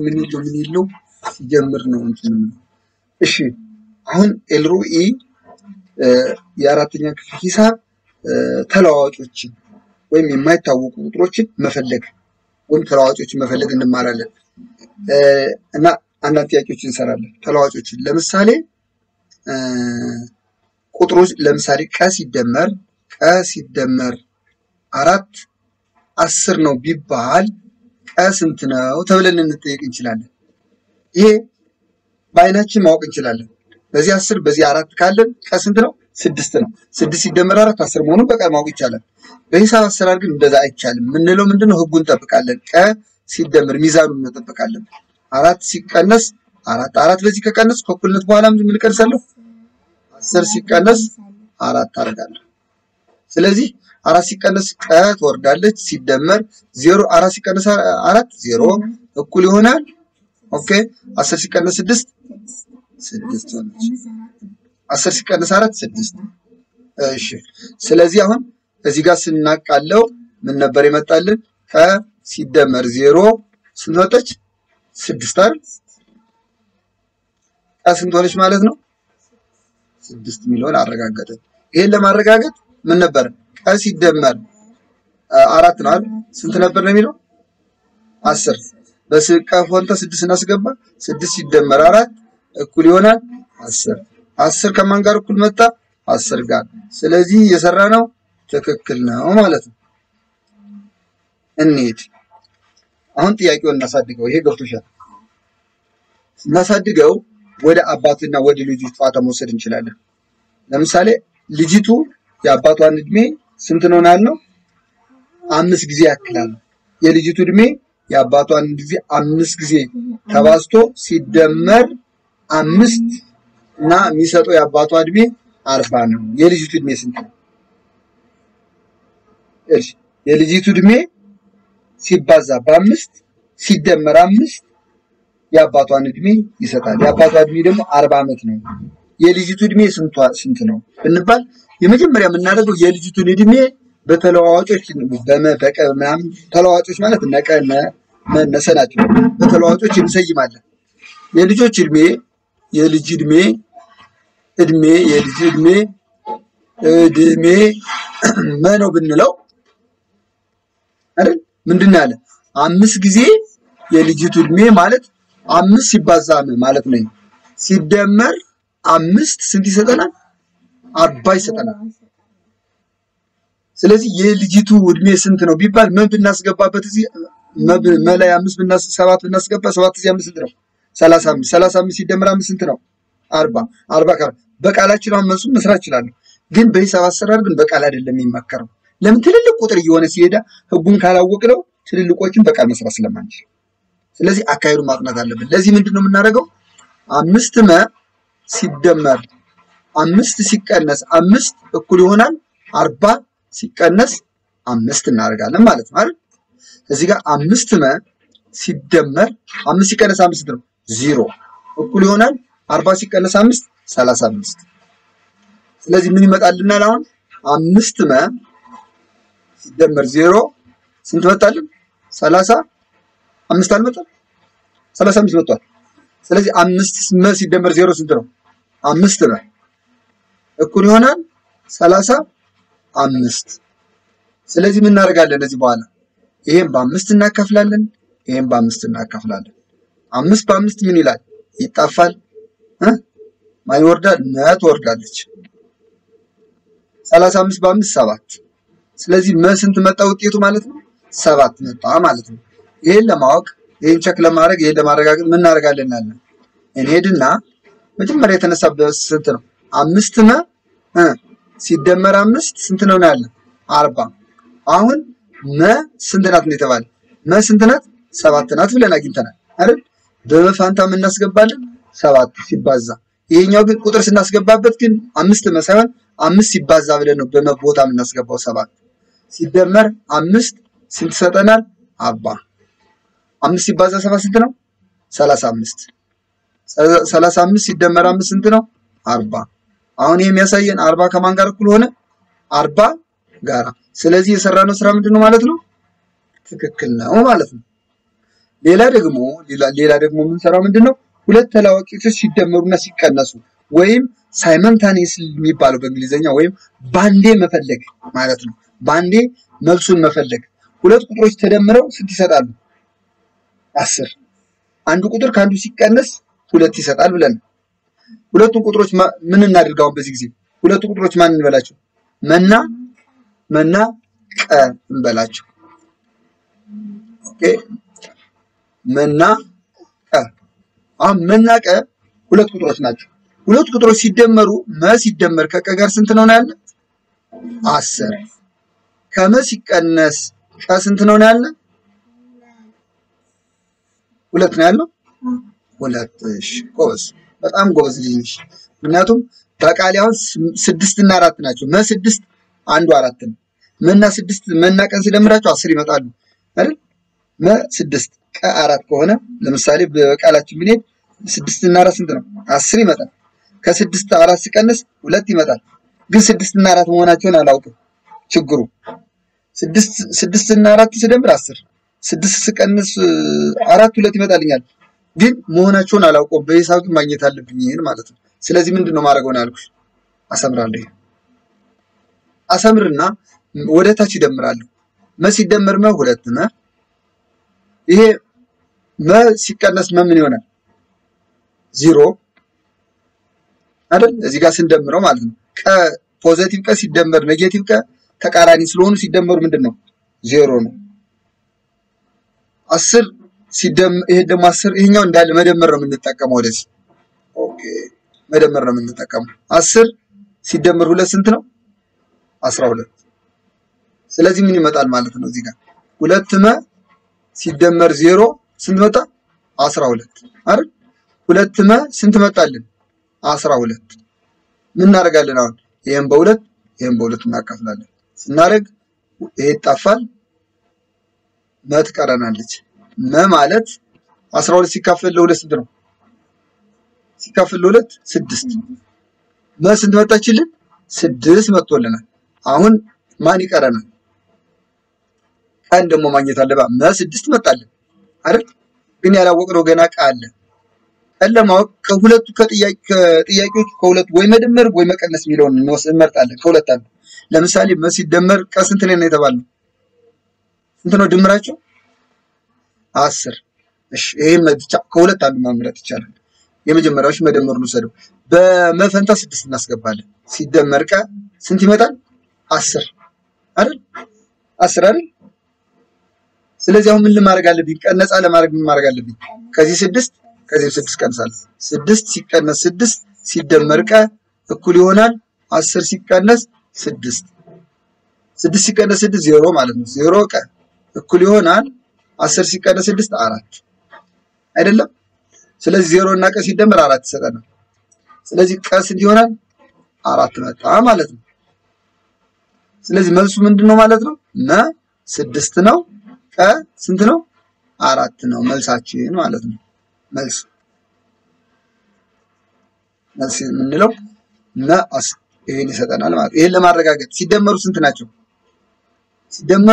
ምን ይለው ምን ይለው ሲጀምር ነው እንትን የምንለው። እሺ አሁን ኤልሮኢ የአራተኛ ክፍል ሂሳብ እ፣ ተለዋዋጮችን ወይም የማይታወቁ ቁጥሮችን መፈለግ ወይም ተለዋዋጮችን መፈለግ እንማራለን እ፣ እና አንዳንድ ጥያቄዎችን እንሰራለን። ተለዋዋጮችን ለምሳሌ እ፣ ቁጥሮች ለምሳሌ ቀ ሲደመር ቀ ሲደመር አራት አስር ነው ቢባል ቀ ስንት ነው ተብለን ልንጠየቅ እንችላለን። ይሄ በአይናችን ማወቅ እንችላለን። በዚህ አስር በዚህ አራት ካለን ቀ ስንት ነው? ስድስት ነው። ስድስት ሲደመር አራት አስር መሆኑን በቀር ማወቅ ይቻላል። በሂሳብ አሰራር ግን እንደዛ አይቻልም። የምንለው ምንድነው? ህጉን እንጠብቃለን። ቀ ሲደመር ሚዛኑን እንጠብቃለን። አራት ሲቀነስ አራት አራት በዚህ ከቀነስ ከእኩልነት በኋላ ምን እቀንሳለሁ? አስር ሲቀነስ አራት አደርጋለሁ። ስለዚህ አራት ሲቀነስ ቀ ትወርዳለች። ሲደመር ዜሮ አራት ሲቀነስ አራት ዜሮ እኩል ይሆናል። ኦኬ አስር ሲቀነስ ስድስት ስድስት ሆነች። አስር ሲቀነስ አራት ስድስት። እሺ ስለዚህ አሁን እዚህ ጋር ስናቃለው ምን ነበር የመጣልን? ቀ ሲደመር ዜሮ ስንት ወጣች? ስድስት አይደል? ቀ ስንት ሆነች ማለት ነው? ስድስት የሚለውን አረጋገጠ። ይሄን ለማረጋገጥ ምን ነበር? ቀ ሲደመር አ፣ አራት ነው አይደል? ስንት ነበር ነው የሚለው? አስር በስቀ ፎንታ ስድስት እናስገባ። ስድስት ሲደመር አራት እኩል ይሆናል አስር። አስር ከማን ጋር እኩል መጣ? አስር ጋር። ስለዚህ የሰራ ነው ትክክል ነው ማለት ነው። እንሂድ አሁን ጥያቄውን እናሳድገው። ይሄ ገብቶሻል? እናሳድገው ወደ አባትና ወደ ልጁ ጨዋታ መውሰድ እንችላለን። ለምሳሌ ልጅቱ የአባቷን እድሜ ስንት ነው ያልነው? አምስት ጊዜ ያክላል። የልጅቱ እድሜ የአባቷን ጊዜ አምስት ጊዜ ተባዝቶ ሲደመር አምስት እና የሚሰጠው የአባቷ እድሜ አርባ ነው። የልጅቱ እድሜ ስንት ነው? እሺ የልጅቱ እድሜ ሲባዛ በአምስት ሲደመር አምስት የአባቷን እድሜ ይሰጣል። የአባቷ እድሜ ደግሞ አርባ ዓመት ነው። የልጅቱ እድሜ ስንቷ ስንት ነው ብንባል የመጀመሪያ የምናደርገው የልጅቱን እድሜ በተለዋዋጮች በመ በቀ ምናምን ተለዋዋጮች ማለት ነቀ ነ መ ነሰ ናቸው። በተለዋዋጮች እንሰይማለን። የልጆች እድሜ የልጅ እድሜ እድሜ የልጅ እድሜ እድሜ መ ነው ብንለው አይደል ምንድን ነው ያለ አምስት ጊዜ የልጅቱ እድሜ ማለት አምስት ሲባዛ መ ማለት ነው። ሲደመር አምስት ስንት ይሰጠናል? አርባ ይሰጠናል። ስለዚህ የልጅቱ እድሜ ስንት ነው ቢባል ምን ብናስገባበት እዚህ መ- መ ላይ አምስት ብናስ ሰባት ብናስገባ ሰባት እዚህ አምስት ስንት ነው? ሰላሳ አምስት ሰላሳ አምስት ሲደመር አምስት ስንት ነው? አርባ አርባ ከ በቃላችን አሁን መልሱን መስራት እችላለሁ፣ ግን በሂሳብ አሰራር ግን በቃል አይደለም የሚመከረው። ለምን ትልልቅ ቁጥር እየሆነ ሲሄዳ ህጉን ካላወቅነው ትልልቆችን በቃል መስራት ስለማንችል፣ ስለዚህ አካሄዱን ማጥናት አለብን። ለዚህ ምንድን ነው የምናደርገው? አምስት መ ሲደመር አምስት ሲቀነስ አምስት እኩል ይሆናል አርባ ሲቀነስ አምስት እናደርጋለን ማለት ነው አይደል? እዚህ ጋር አምስት መ ሲደመር አምስት ሲቀነስ አምስት ነው ዜሮ እኩል ይሆናል አርባ ሲቀነስ አምስት ሰላሳ አምስት ስለዚህ ምን ይመጣልናል አሁን አምስት መ ሲደመር ዜሮ ስንት መጣልን ሰላሳ አምስት አልመጣም ሰላሳ አምስት መጥቷል ስለዚህ አምስት መ ሲደመር ዜሮ ስንት ነው አምስት መ እኩል ይሆናል ሰላሳ አምስት ስለዚህ ምን እናደርጋለን እዚህ በኋላ ይሄን በአምስት እናካፍላለን ይሄን በአምስት እናካፍላለን አምስት በአምስት ምን ይላል ይጣፋል እ ማን ይወርዳል ነ ትወርዳለች ሰላሳ አምስት በአምስት ሰባት ስለዚህ መ ስንት መጣ ውጤቱ ማለት ነው ሰባት መጣ ማለት ነው ይሄን ለማወቅ ይሄን ቸክ ለማድረግ ይሄን ለማረጋገጥ ምን እናደርጋለን እናለን እንሄድና መጀመሪያ የተነሳበት ስንት ነው አምስት መ እ ሲደመር አምስት ስንት ነው ነው ያለን አርባ አሁን መ ስንት ናት ነው የተባለ መ ስንት ናት ሰባት ናት ብለን አግኝተናል አይደል በመፋንታ ምን እናስገባለን ሰባት ሲባዛ ይሄኛው ግን ቁጥር ስናስገባበት ግን አምስት መ ሳይሆን አምስት ሲባዛ ብለን ነው በመቦታ የምናስገባው ሰባት ሲደመር አምስት ስንት ይሰጠናል አርባ አምስት ሲባዛ ሰባት ስንት ነው ሰላሳ አምስት ሰላሳ አምስት ሲደመር አምስት ስንት ነው አርባ አሁን ይሄ የሚያሳየን አርባ ከማን ጋር እኩል ሆነ አርባ ጋራ ስለዚህ የሰራነው ስራ ምንድን ነው ማለት ነው ትክክል ነው ማለት ነው ሌላ ደግሞ ሌላ ደግሞ የምንሰራው ምንድን ነው? ሁለት ተለዋዋጮች ሲደመሩና ሲቀነሱ ወይም ሳይመንታኔስ የሚባለው በእንግሊዝኛ ወይም ባንዴ መፈለግ ማለት ነው። ባንዴ መልሱን መፈለግ። ሁለት ቁጥሮች ተደምረው ስንት ይሰጣሉ? አስር። አንዱ ቁጥር ከአንዱ ሲቀነስ ሁለት ይሰጣል ብለን ሁለቱን ቁጥሮች ምን እናድርገው? በዚህ ጊዜ ሁለቱ ቁጥሮች ማን እንበላቸው? መና መና ቀ እንበላቸው። ኦኬ መና ቀ። አሁን መና ቀ ሁለት ቁጥሮች ናቸው። ሁለት ቁጥሮች ሲደመሩ መ ሲደመር ከቀ ጋር ስንት ነው ያለ? አስር። ከመ ሲቀነስ ቀ ስንት ነው ያለ? ሁለት ነው ያለው። ሁለት። እሺ ጎበዝ፣ በጣም ጎበዝ ልጅ ነሽ። ምክንያቱም በቃሌ አሁን ስድስት እና አራት ናቸው። መ ስድስት አንዱ አራት ነው። መና ስድስት መና ቀን ሲደምራቸው አስር ይመጣሉ አይደል? መ ስድስት ቀ አራት ከሆነ ለምሳሌ በቃላችን ብንሄድ ስድስት እና አራት ስንት ነው? አስር ይመጣል። ከስድስት አራት ሲቀንስ ሁለት ይመጣል። ግን ስድስት እና አራት መሆናቸውን አላውቅም። ችግሩ ስድስት ስድስት እና አራት ስደምር አስር ስድስት ስቀንስ አራት ሁለት ይመጣልኛል። ግን መሆናቸውን አላውቀውም። በሂሳብ ግን ማግኘት አለብኝ ይሄን ማለት ነው። ስለዚህ ምንድን ነው ማድረገው ነው ያልኩሽ? አሰምራለሁ። አሰምርና ወደ ታች ይደምራለሁ። መ ሲደመር መ ሁለት መ ይሄ መ ሲቀነስ መ ምን ይሆናል? ዚሮ አይደል? እዚህ ጋር ስንደምረው ማለት ነው። ቀ ፖዘቲቭ ቀ ሲደመር ኔጌቲቭ ቀ ተቃራኒ ስለሆኑ ሲደመሩ ምንድን ነው? ዜሮ ነው። አስር ሲደመር ይሄ ደግሞ አስር ይሄኛው እንዳለ መደመር ነው የምንጠቀመው ወደዚህ። ኦኬ መደመር ነው የምንጠቀመው። አስር ሲደመር ሁለት ስንት ነው? አስራ ሁለት ስለዚህ ምን ይመጣል ማለት ነው? እዚህ ጋር ሁለት መ ሲደመር ዜሮ ስንት መጣ? አስራ ሁለት አይደል? ሁለት መ ስንት መጣልን? አስራ ሁለት ምን እናደርጋለን አሁን? ይሄን በሁለት ይሄን በሁለት እናካፍላለን። ስናደርግ ይሄ ይጣፋል፣ መ ትቀረናለች። መ ማለት አስራ ሁለት ሲካፈል ለሁለት ስንት ነው? ሲካፈል ለሁለት ስድስት። መ ስንት መጣችልን? ስድስት መጥቶልናል። አሁን ማን ይቀረናል? ቀን ደግሞ ማግኘት አለባ። መ ስድስት መጣልን አይደል? ግን ያላወቅነው ገና ቀ አለ። ቀን ለማወቅ ከሁለቱ ከጥያቄዎቹ ከሁለቱ ወይ መደመር ወይ መቀነስ የሚለውን እንመርጣለን። ከሁለት አንዱ ለምሳሌ መ ሲደመር ቀ ስንት ነው የተባለው? ስንት ነው ድምራቸው? አስር። እሺ ይሄን ብቻ ከሁለት አንዱ ማምረጥ ይቻላል። የመጀመሪያዎች መደመሩን ውሰደው። በመፈንታ ስድስት እናስገባለን። ሲደመር ቀ ስንት ይመጣል? አስር አይደል? አስር አይደል? ስለዚህ አሁን ምን ማድረግ አለብኝ? ቀነጻ ለማድረግ ምን ማድረግ አለብኝ? ከዚህ ስድስት ከዚህ ስድስት ቀንሳለሁ። ስድስት ሲቀነስ ስድስት ሲደመር ቀ እኩል ይሆናል አስር ሲቀነስ ስድስት ስድስት ሲቀነስ ስድስት ዜሮ ማለት ነው። ዜሮ ቀ እኩል ይሆናል አስር ሲቀነስ ስድስት አራት አይደለም። ስለዚህ ዜሮ እና ቀ ሲደመር አራት ይሰጠናል። ስለዚህ ቀ ስንት ይሆናል? አራት መጣ ማለት ነው። ስለዚህ መልሱ ምንድን ነው ማለት ነው? መ ስድስት ነው። ቀ ስንት ነው? አራት ነው መልሳችን ማለት ነው። መልስ መልስ የምንለው መ ይሄን ይሰጠናል ማለት ይሄን ለማረጋገጥ ሲደመሩ ስንት ናቸው? ሲደመሩ